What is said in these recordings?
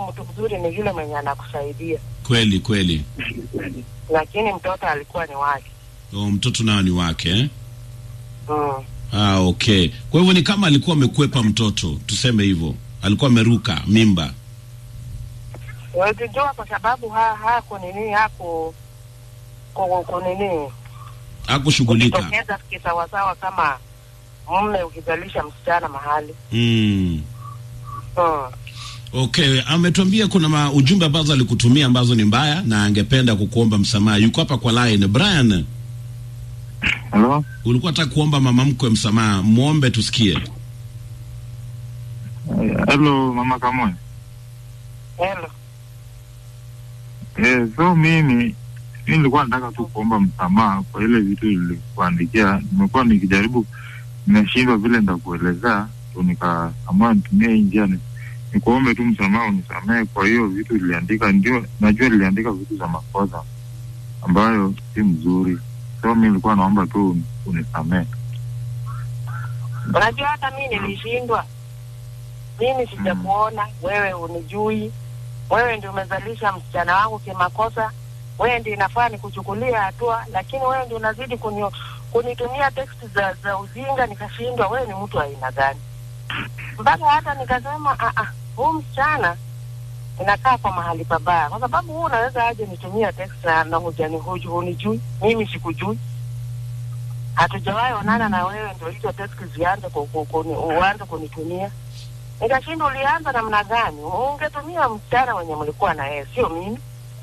mtu mzuri ni yule mwenye anakusaidia, Kweli kweli. lakini mtoto alikuwa ni wake. O, mtoto nao ni wake eh? Mm. Ah, okay. Kwa hivyo ni kama alikuwa amekwepa mtoto, tuseme hivyo, alikuwa ameruka mimba. Wezijua kwa sababu ha hako nini hako ku- ku- nini Hakushughulika. kujitokeza kisawasawa kama mume ukizalisha msichana mahali Mm. mm. Okay, ametuambia kuna ma ujumbe ambazo alikutumia ambazo ni mbaya na angependa kukuomba msamaha. Yuko hapa kwa line. Brian, Halo, ulikuwa unataka kuomba mama mkwe msamaha, muombe tusikie. halo mama Kamoe. Hello. Eh, so mimi mi nilikuwa nataka tu kuomba msamaha kwa ile vitu nilikuandikia. Nimekuwa nikijaribu, nimeshindwa vile nitakuelezea, tu nikaamua nitumie hii njia ni- nikuombe tu msamaha, unisamehe kwa hiyo vitu niliandika. Ndio najua niliandika vitu za makosa ambayo si mzuri, so mi nilikuwa naomba tu unisamehe. Unajua hata mi nilishindwa, mimi sijakuona wewe, unijui wewe, ndio umezalisha msichana wangu kimakosa, wewe ndio inafaa nikuchukulia hatua, lakini wewe ndio unazidi kuni, kunitumia teksti za, za ujinga, nikashindwa wewe ni mtu wa aina gani, mpaka hata nikasema "Ah, ah, huu msichana inakaa kwa mahali pabaya, kwa sababu huu unaweza aje nitumia text na, na hujani huju hunijui, mimi sikujui hatujawahi onana na wewe, ndio hizo text zianze ku- ku- kuni- uanze kunitumia. Nikashinda, ulianza namna gani? Ungetumia msichana mwenye mlikuwa na yeye, sio mimi.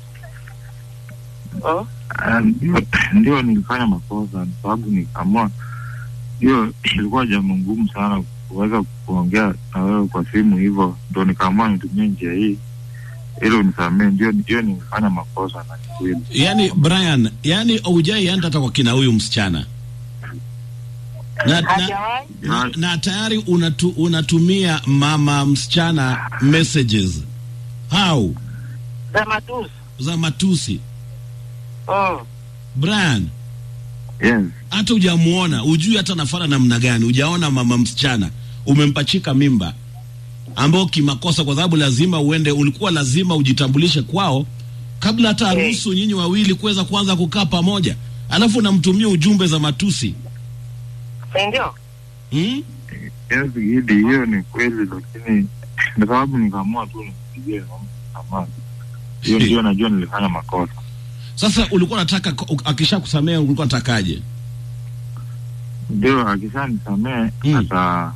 Oh, Ah, ndio ndio nilifanya makosa kwa sababu nikaamua hiyo ilikuwa jambo ngumu sana kuweza kuongea na wewe kwa simu hivyo ndo nikaamua nitumie njia hii ili unisamee ndio hiyo nilifanya makosa na ni kweli Yaani Brian, yaani hujaienda hata kwa kina huyu msichana. Na, na, hajawahi na, na tayari unatu, unatumia mama msichana messages. How? za matusi. Za matusi. Mm. Brian, yes hata hujamuona, hujui hata nafana namna gani, hujaona mama msichana, umempachika mimba ambao kimakosa, kwa sababu lazima uende, ulikuwa lazima ujitambulishe kwao kabla hata Eh. haruhusu nyinyi wawili kuweza kuanza kukaa pamoja, alafu unamtumia ujumbe za matusi Si ndio? hmm? yes Gidi, hiyo ni kweli lakini kwa sababu nikaamua tu nimpigie msamaha hiyo ndio najua nilifanya makosa Sasa ulikuwa unataka akisha kusamea, ulikuwa unatakaje? ndio akishanisamee Mm. ata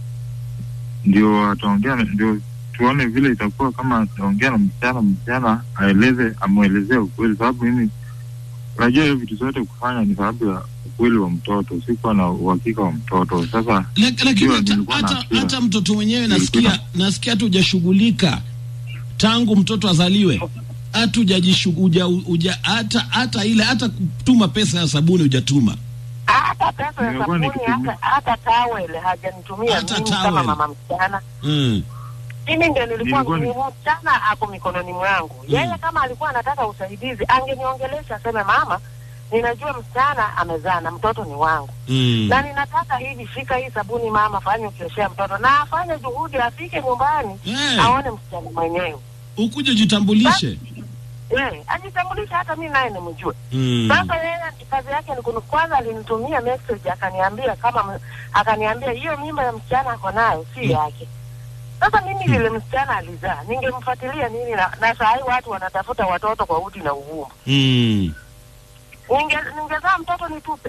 ndio ataongea na- ndio tuone vile itakuwa kama ataongea na msichana msichana aeleze amwelezee ukweli sababu mimi unajua hiyo vitu zote kufanya ni sababu ya ukweli wa mtoto sikuwa na uhakika wa mtoto sasa Lak- lakini Ndio, hata, nilikuwa na hata, hasira. hata mtoto mwenyewe nasikia Nilikuwa nasikia hata hujashughulika tangu mtoto azaliwe hata hujajishu- huja- huja- hata hata ile hata kutuma pesa ya sabuni hujatuma Hata pesa ya Nilikuwa sabuni, nikitumia- hata hata tawel hajanitumia Hata mimi towel. kama mama msichana. mm. Mimi ndio nilikuwa Nilikuwa ni- ni msichana ako mikononi mwangu. Yeye kama alikuwa anataka usaidizi angeniongelesha, aseme mama, ninajua msichana amezaa na mtoto ni wangu Mm. na ninataka hivi, shika hii sabuni mama, fanye ukioshea mtoto, na afanye juhudi, afike nyumbani Eh, aone msichana mwenyewe ukuje ujitambulishe eh, ajitambulishe, hata mi naye nimjue. mm. Sasa yeye kazi yake ni kuni, kwanza alinitumia message akaniambia kama m- akaniambia hiyo mimba ya msichana ako nayo si yake. Sasa mimi vile msichana alizaa, ningemfuatilia nini? Na, na saa hii watu wanatafuta watoto kwa udi na uvumba. Mm. Ninge ningezaa mtoto nitupe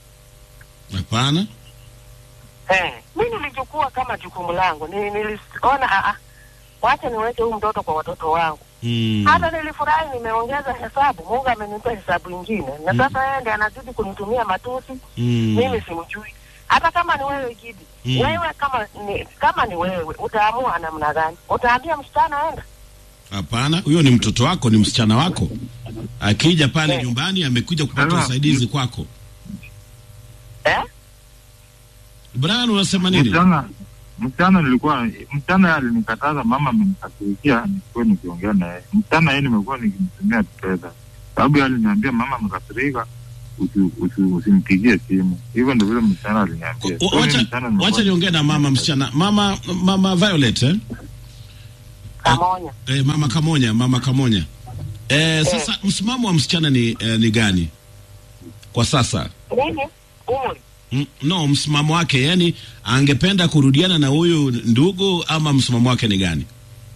Hapana. eh. Mi nilichukua kama jukumu langu, Ni- niliona ah, ah, wacha niweke huyu mtoto kwa watoto wangu. Mm. Hata nilifurahi, nimeongeza hesabu, Mungu amenipa hesabu ingine, na sasa yeye ndiye anazidi kunitumia matusi Mm. mimi simjui. Hata kama ni wewe Gidi, Mm. wewe kama ni, kama ni wewe utaamua namna gani? Utaambia msichana enda? Hapana, huyo ni mtoto wako, ni msichana wako. Akija pale Eh. nyumbani, amekuja kupata Sasa- usaidizi kwako. Eh? Brian, unasema nini? msichana msichana nilikuwa msichana yeye alinikataza mama amenikasirikia nikuwe nikiongea naye msichana yeye nimekuwa nikimtumia pesa sababu yeye aliniambia mama amekasirika usi- usi- usimpigie simu hivyo ndio vile msichana aliniambia O- So, mimi Wacha msichana nimekuwa wacha niongee na mama msichana, mama mama Violet eh? Kamonya. Eh, mama Kamonya, mama Kamonya. Eh, sasa msimamo wa msichana ni eh, ni gani kwa sasa? Nini? Umri. Mm, no, msimamo wake yani, angependa kurudiana na huyu ndugu ama msimamo wake ni gani?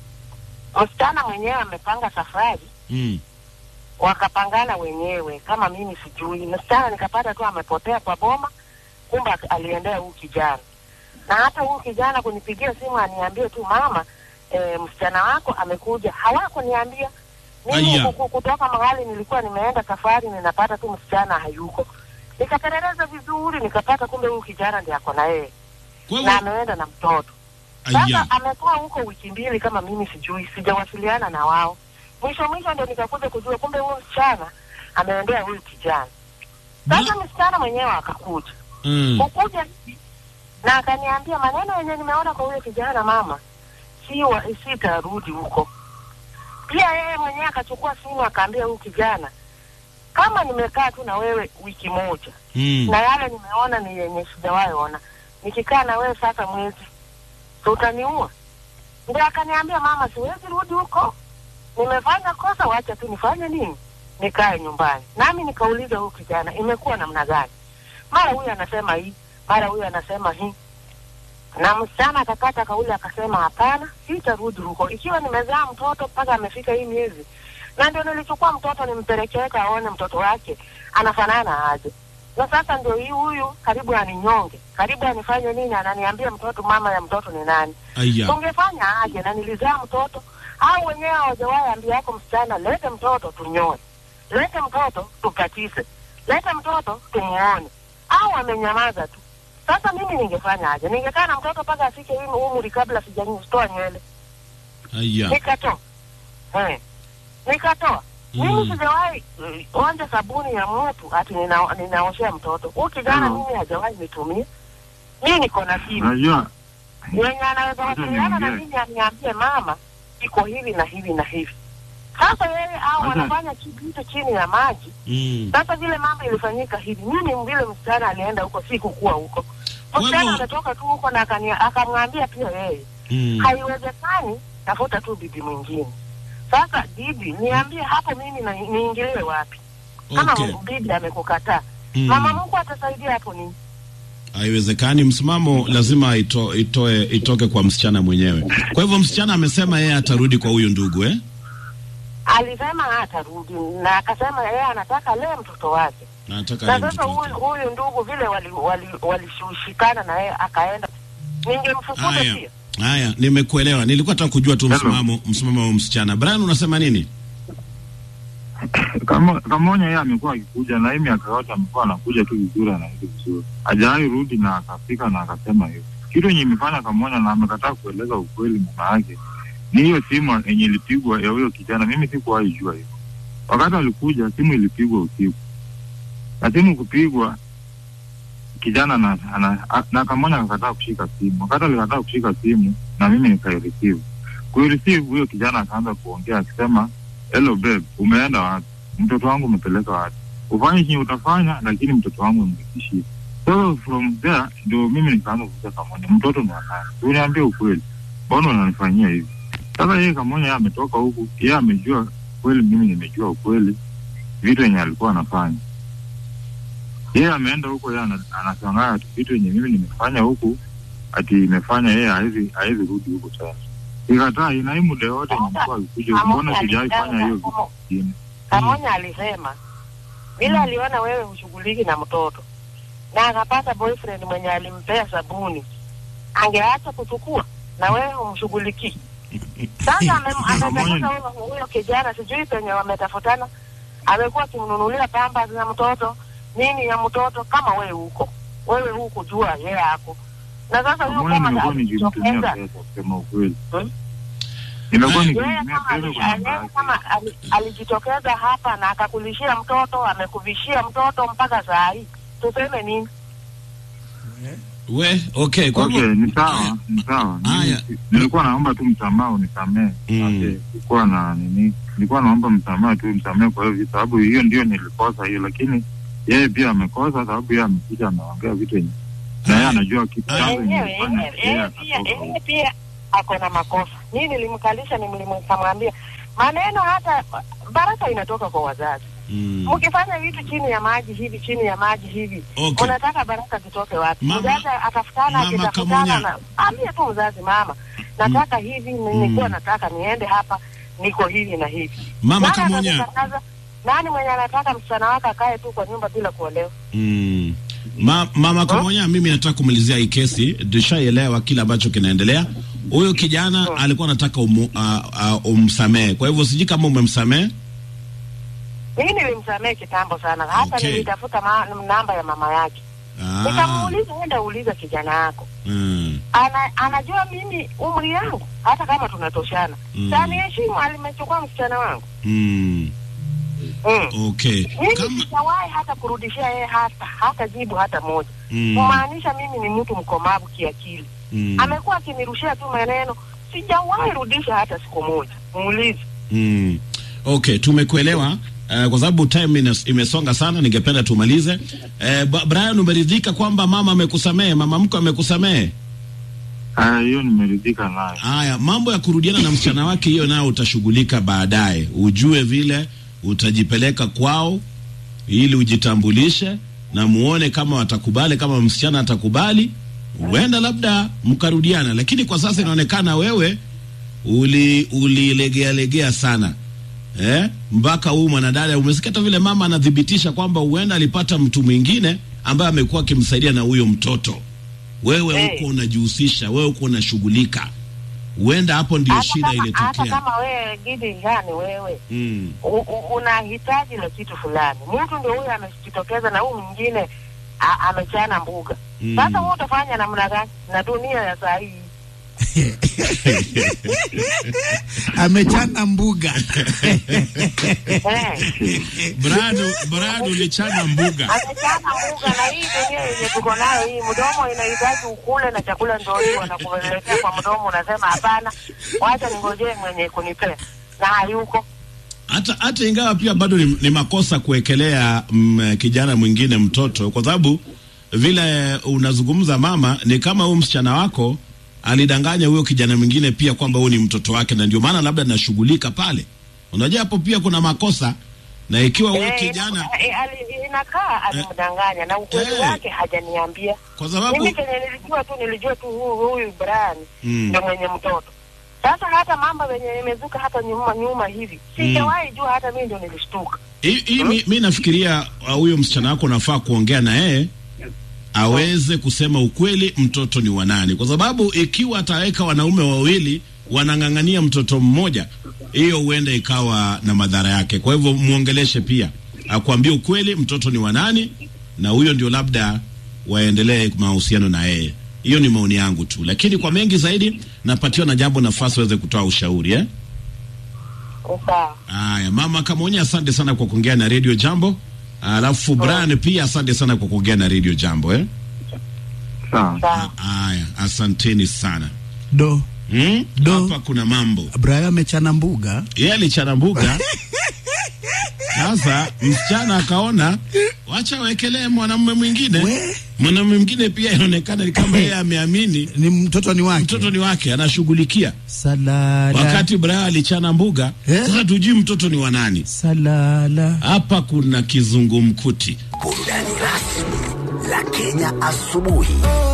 Msichana mwenyewe amepanga safari, Mm. wakapangana wenyewe, kama mimi sijui. Msichana nikapata tu amepotea kwa boma, kumbe ak- aliendea huu kijana, na hata huu kijana kunipigia simu aniambie tu mama, e, msichana wako amekuja. Hawakuniambia mimi Aya. kuku- kutoka mahali nilikuwa nimeenda safari, ninapata tu msichana hayuko. Nikapeleleza vizuri, nikapata kumbe huyu kijana ndiye ako na yeye Kwa na hivyo ameenda na mtoto. aya, Sasa amekuwa huko wiki mbili kama mimi sijui, sijawasiliana na wao. Mwisho mwisho ndio nikakuja kujua kumbe huyu msichana ameendea huyu kijana. Sasa msichana mwenyewe akakuja mm. kukuja hivi, na akaniambia maneno yenye nimeona kwa huyo kijana, mama, si wa- sitarudi huko. Pia yeye mwenyewe akachukua simu akaambia huyu kijana, kama nimekaa tu na wewe wiki moja Mm. na yale nimeona ni yenye sijawahi ona. Nikikaa na wewe sasa mwezi, so utaniua? Ndio akaniambia mama, siwezi rudi huko, nimefanya kosa, wacha tu nifanye nini, nikae nyumbani. Nami nikauliza huyu kijana, imekuwa namna gani? Mara huyu anasema hii, mara huyu anasema hii, na msichana akakata kauli akasema, hapana, sitarudi huko ikiwa nimezaa mtoto mpaka amefika hii miezi. Na ndio nilichukua mtoto nimpelekeka aone mtoto wake anafanana aje na sasa ndio hii huyu karibu aninyonge, karibu anifanye nini, ananiambia mtoto, mama ya mtoto ni nani? Aya. Tungefanya aje? Na nilizaa mtoto au wenyewe hawajawahi ambia yako msichana, lete mtoto tunyoe, lete mtoto tukatise, lete mtoto tumuone, au amenyamaza tu. Sasa mimi ningefanya aje? Ningekaa na mtoto mpaka afike hii umri kabla sijatoa nywele, Aya. nikatoa eh, nikatoa mimi Mm. sijawahi mm, onja sabuni ya mtu ati nina, ninaoshea mtoto huyu kijana Hello. mimi hajawahi nitumia mi niko na simu Unajua yenye anaweza Wacha wasiliana na niongee. mimi aniambie mama iko hivi na hivi na hivi sasa yeye au Wacha- wanafanya kitu chini ya maji Mm. sasa vile mambo ilifanyika hivi mimi vile msichana alienda huko si kukua huko Kwa msichana hivyo- ametoka tu huko na akania- akamwambia pia yeye Mm. haiwezekani, tafuta tu bibi mwingine. Sasa bibi, niambie hapo mimi na, niingilie wapi? Kama Okay. bibi amekukataa, Mm. mama Mungu atasaidia hapo nini? Haiwezekani, msimamo lazima ito, itoe itoke kwa msichana mwenyewe. Kwa hivyo msichana amesema yeye atarudi kwa huyu ndugu eh? Alisema hatarudi na akasema yeye anataka lee mtoto wake, Na Anataka na alee sasa mtoto huyu wake. huyu ndugu vile walishikana wali, wali na yeye akaenda, ningemfukuza Haya. pia. Haya, nimekuelewa. Nilikuwa nataka kujua tu Hello. msimamo msimamo wa msichana. Brian, unasema nini? kama Kamonya yeye amekuwa akikuja na hii miaka yote amekuwa anakuja tu vizuri, anaishi vizuri, hajawahi rudi na akafika na akasema hivyo. Kitu yenye imefanya Kamonya na amekataa kueleza ukweli mama yake ni hiyo simu yenye ilipigwa ya huyo kijana. Mimi sikuwahi jua hivyo. Wakati alikuja simu ilipigwa usiku, na simu kupigwa kijana na, na, na Kamonya akakataa kushika simu. Wakati alikataa kushika simu na mimi nikaireceive, kuireceive huyo kijana akaanza kuongea akisema hello babe, umeenda wapi? Mtoto wangu umepeleka wapi? Ufanye chenye utafanya, lakini mtoto wangu umekishia. So from there ndio mimi nikaanza kuuliza Kamonya, mtoto ni wa nani? Uniambie ukweli, mbona unanifanyia hivi? Sasa yeye Kamonya yeye ametoka huku, yeye amejua kweli, mimi nimejua ukweli, vitu yenye alikuwa anafanya. Yeye ameenda huko, yeye ana- anashangaa ati vitu yenye mimi nimefanya huku ati imefanya yeye hawezi hawezi rudi huko tena. Ikataa ina hii muda yote nimekuwa akikuja, Kamonya mbona sijawahi fanya hiyo vitu alisema- vingine? Kamonya alisema vile aliona wewe hushughuliki na mtoto na akapata boyfriend mwenye alimpea sabuni, angeacha kuchukua na wewe humshughulikii. Sasa ame- ametafuta huyo huyo kijana, sijui penye wametafutana, amekuwa akimnunulia pamba za mtoto nini ya mtoto, kama wewe huko wewe huku jua yeye ako na sasa huyo Pamoja kama nimekuwa nikimtumia alijitokeza pesa kusema ukweli. Hmm? Nimekuwa Yeye yeye nikimtumia kama pesa ali- kwa namba yeye yake. kama ali- alijitokeza hapa na akakulishia mtoto, amekuvishia mtoto mpaka saa hii, tuseme nini? We, okay, kwa Okay, hivyo ni sawa, ni sawa. Mimi Haya. si- Nilikuwa naomba tu msamaha unisamee. Mm. Okay, Sikuwa na nini, nilikuwa naomba msamaha tu msamee kwa hiyo vitu, sababu hiyo ndio nilikosa hiyo, lakini yeye pia amekosa sababu yeye amekuja ameongea vitu yenye na yeye anajua kitu chanzo yenye Yenyewe ilifanya yenyewe yeye yeye pia akatoka yeye huko. pia ako na makosa. Mimi nilimkalisha, nilimkamwambia maneno, hata baraka inatoka kwa wazazi. Mm. Mkifanya vitu chini ya maji hivi, chini ya maji hivi, Okay. unataka baraka zitoke wapi? Mama- Mzazi atafutana, Mama akitafutana Kamunya. na ambie tu mzazi, mama, nataka hivi, nilikuwa nataka niende hapa, niko hivi na hivi. Mama Nani Kamunya. atakutangaza? Nani mwenye anataka msichana wake akae tu kwa nyumba bila kuolewa? Mm. Ma, mama Kamonya, mimi nataka kumalizia hii kesi. Tushaielewa kile ambacho kinaendelea. Huyo kijana alikuwa anataka umu, uh, uh, umsamehe, kwa hivyo sijui kama umemsamehe. Mimi nilimsamehe kitambo sana, hata Okay. nilitafuta ma, namba ya mama yake Ah, nikamuuliza, enda uliza kijana yako mm, ana, anajua mimi umri yangu, hata kama tunatoshana Mm. mm. heshimu alimechukua msichana wangu mm, mm. okay. Mimi Kama, sijawahi hata kurudishia yeye hata hata jibu hata moja, mm, kumaanisha mimi ni mtu mkomavu kiakili. mm, Amekuwa akinirushia tu maneno, sijawahi rudisha hata siku moja. Muulize. mm. Okay, tumekuelewa. Uh, kwa sababu time ines- imesonga sana, ningependa tumalize. Uh, Ba- Brian, umeridhika kwamba mama amekusamehe, mama mko amekusamehe? Haya, hiyo nimeridhika nayo. Haya, mambo ya kurudiana na msichana wake, hiyo nayo utashughulika baadaye, ujue vile utajipeleka kwao ili ujitambulishe na muone kama watakubali. Kama msichana atakubali, huenda labda mkarudiana, lakini kwa sasa inaonekana wewe uli ulilegea legea sana eh, mpaka huyu mwanadada umesikia hata vile mama anathibitisha kwamba huenda alipata mtu mwingine ambaye amekuwa akimsaidia na huyo mtoto. Wewe Eh. huko unajihusisha, wewe huko unashughulika, huenda hapo ndio Hata shida kama, hata ilitokea. kama wewe gidi ngani wewe Mm. u- u- unahitaji la kitu fulani, mtu ndio huyo amejitokeza na huyu mwingine a- amechana mbuga. Mm. Sasa wewe utafanya namna gani na dunia ya saa hii? amechana mbuga Eh, Brado, Brado ulichana mbuga. amechana mbuga, na hii dunia yenye tuko nayo hii, mdomo inahitaji ukule na chakula ndio hiyo wanakuletea kwa mdomo, unasema hapana, wacha ningojee mwenye kunipea, na hayuko hata hata ingawa pia bado ni, ni makosa kuwekelea mm, kijana mwingine mtoto, kwa sababu vile unazungumza mama, ni kama huyu msichana wako alidanganya huyo kijana mwingine pia kwamba huyu ni mtoto wake, na ndio maana labda nashughulika pale. Unajua hapo pia kuna makosa, na ikiwa huyo Eh, kijana eh, ali- inakaa alimdanganya na ukweli Eh. wake hajaniambia. kwa sababu Mimi kenye nilijua tu nilijua tu huyu huyu Brian Mm. ndio mwenye mtoto. Sasa hata mambo yenye imezuka hata nyuma nyuma hivi sijawahi jua, hata mimi ndio nilishtuka. hii hii mi, mi nafikiria uh, huyo msichana wako unafaa kuongea na yeye aweze kusema ukweli, mtoto ni wa nani, kwa sababu ikiwa ataweka wanaume wawili wanang'ang'ania mtoto mmoja, hiyo huenda ikawa na madhara yake. Kwa hivyo muongeleshe pia, akwambie ukweli, mtoto ni wa nani, na huyo ndio labda waendelee mahusiano na yeye. Hiyo ni maoni yangu tu, lakini kwa mengi zaidi napatiwa na jambo nafasi waweze kutoa ushauri eh? Sawa. Haya, mama Kamonya, asante sana kwa kuongea na Radio Jambo. Alafu Brian pia asante sana kwa kuongea na Radio Jambo eh. Sawa. Sawa. Haya, asanteni sana. do Hmm? Do. Hapa kuna mambo. Brian amechana mbuga Yeye alichana mbuga. Sasa msichana akaona wacha wekelee mwanamume mwingine. We. Mwanamume mwingine pia inaonekana ni kama yeye ameamini ni mtoto ni wake mtoto ni wake, anashughulikia. salala Wakati Brian alichana mbuga, Eh. sasa tujui mtoto ni wa nani. salala Hapa kuna kizungumkuti. burudani rasmi la Kenya asubuhi.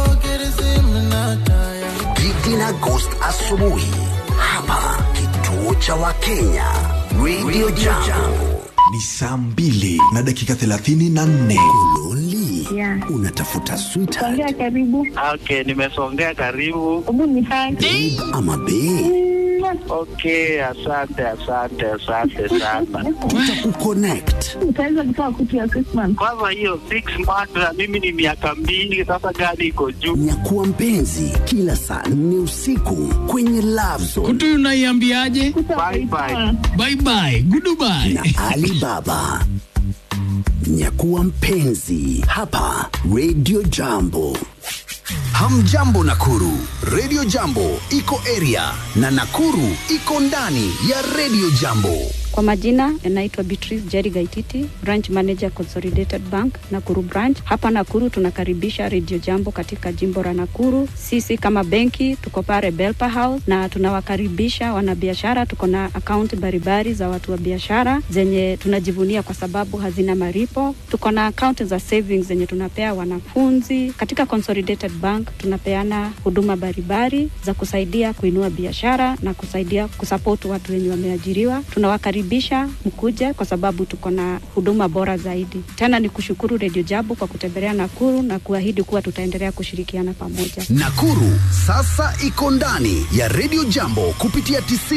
Gigi na Ghost asubuhi hapa kituo cha Wakenya Radio Jambo. Ni saa mbili na dakika thelathini na nne. Lonely Yeah. unatafuta sweetheart Songea karibu. Okay, nimesongea karibu. Hebu ni hai. ama bae Okay, asante asante asante sana. tutakukonnect Utaweza kutoa kutu ya Christmas. Kwanza hiyo six months na mimi ni miaka mbili sasa, gari iko juu. nyakuwa mpenzi kila saa nne usiku kwenye Love Zone kutu unaiambiaje Bye bye. bye bye goodbye na Alibaba. Nyakuwa mpenzi hapa Radio Jambo. Hamjambo Nakuru, Radio Jambo iko area na Nakuru iko ndani ya Radio Jambo. Kwa majina naitwa Beatrice Jerry Gaititi, branch manager Consolidated Bank Nakuru branch. Hapa Nakuru tunakaribisha Radio Jambo katika jimbo la Nakuru. Sisi kama benki tuko pale Belpa House na tunawakaribisha wanabiashara. Tuko na akaunti mbalimbali za watu wa biashara zenye tunajivunia kwa sababu hazina maripo. Tuko na akaunti za savings zenye tunapea wanafunzi. Katika Consolidated Bank tunapeana huduma mbalimbali za kusaidia kuinua biashara na kusaidia kusupport watu wenye wameajiriwa. Tunawakaribisha mkuje kwa sababu tuko na huduma bora zaidi. Tena ni kushukuru Radio Jambo kwa kutembelea Nakuru na kuahidi kuwa tutaendelea kushirikiana pamoja. Nakuru sasa iko ndani ya Radio Jambo kupitia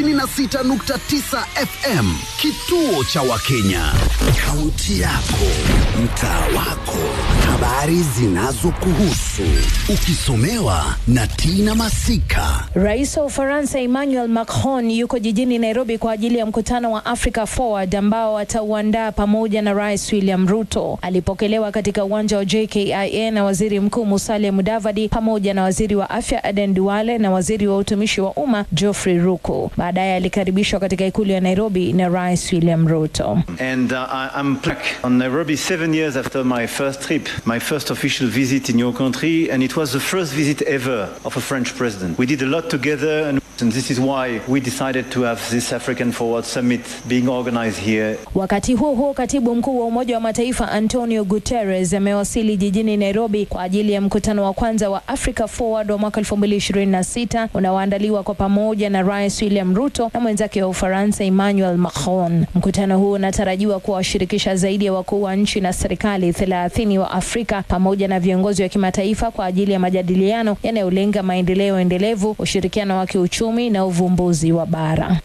96.9 FM, kituo cha Wakenya. Kaunti yako, mtaa wako, habari zinazokuhusu, ukisomewa na Tina Masika. Rais wa Ufaransa Emmanuel Macron yuko jijini Nairobi kwa ajili ya mkutano wa Africa Forward ambao atauandaa pamoja na Rais William Ruto. Alipokelewa katika uwanja wa JKIA na Waziri Mkuu Musalia Mudavadi pamoja na Waziri wa Afya Aden Duale na Waziri wa Utumishi wa Umma Geoffrey Ruku. Baadaye alikaribishwa katika ikulu ya Nairobi na Rais William Ruto. And uh, I- I'm back on Nairobi seven years after my first trip, my first official visit in your country, and it was the first visit ever of a French president. We did a lot together, and, and this is why we decided to have this African Forward Summit being organized here. Wakati huo huo, katibu mkuu wa Umoja wa Mataifa Antonio Guterres amewasili jijini Nairobi kwa ajili ya mkutano wa kwanza wa Africa Forward wa mwaka 2026 unaoandaliwa kwa pamoja na Rais William Ruto na mwenzake wa Ufaransa Emmanuel Macron. Mkutano huu unatarajiwa kuwashirikisha zaidi ya wakuu wa nchi na serikali 30 wa Afrika pamoja na viongozi wa kimataifa kwa ajili ya majadiliano yanayolenga maendeleo endelevu, ushirikiano wa kiuchumi na uvumbuzi wa bara.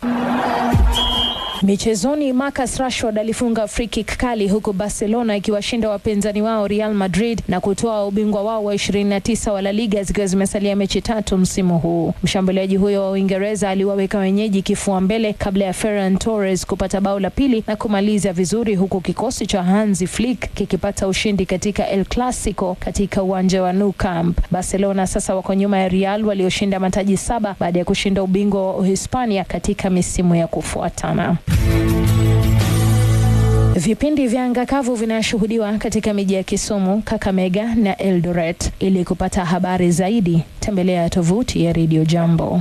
Michezoni, Marcus Rashford alifunga free kick kali huku Barcelona ikiwashinda wapinzani wao Real Madrid na kutoa ubingwa wao wa 29 wa La Liga zikiwa zimesalia mechi tatu msimu huu. Mshambuliaji huyo wa Uingereza aliwaweka wenyeji kifua mbele kabla ya Ferran Torres kupata bao la pili na kumaliza vizuri, huku kikosi cha Hansi Flick kikipata ushindi katika El Clasico katika uwanja wa Nou Camp. Barcelona sasa wako nyuma ya Real walioshinda mataji saba baada ya kushinda ubingwa wa Uhispania katika misimu ya kufuatana. Vipindi vya anga kavu vinashuhudiwa katika miji ya Kisumu, Kakamega na Eldoret. Ili kupata habari zaidi, tembelea tovuti ya Radio Jambo.